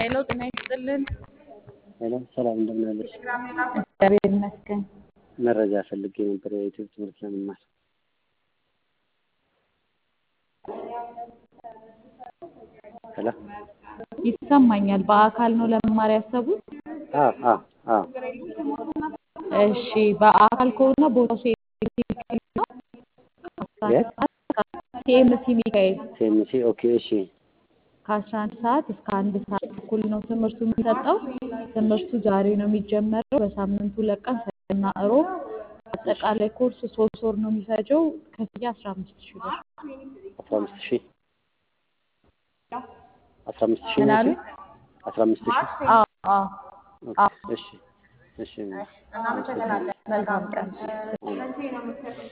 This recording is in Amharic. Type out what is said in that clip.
ሄሎ ጤና ይስጥልን። ሄሎ ሰላም እንደምን አለሽ? እግዚአብሔር ይመስገን። መረጃ ፈልጌ ነበር የዩቲዩብ ትምህርት ለመማር። ሄሎ ይሰማኛል። በአካል ነው ለመማር ያሰቡት? አዎ አዎ አዎ እሺ በአካል ከሆነ ቦታው ሴምሲ ነው። የት? ሴምሲ ሚካኤል ሴምሲ ኦኬ እሺ ከአስራ አንድ ሰዓት እስከ አንድ ሰዓት ተኩል ነው ትምህርቱ የሚሰጠው። ትምህርቱ ዛሬ ነው የሚጀመረው። በሳምንቱ ሁለት ቀን ሰኞና እሮብ። አጠቃላይ ኮርስ ሶስት ወር ነው የሚፈጀው። ክፍያ አስራ አምስት ሺህ ብር። አስራ አምስት ሺህ አስራ አምስት ሺህ ምን ነው አሉ? እሺ? አስራ አምስት ሺህ አዎ አዎ ኦኬ አዎ። እሺ እሺ መልካም ቀን። አሜን።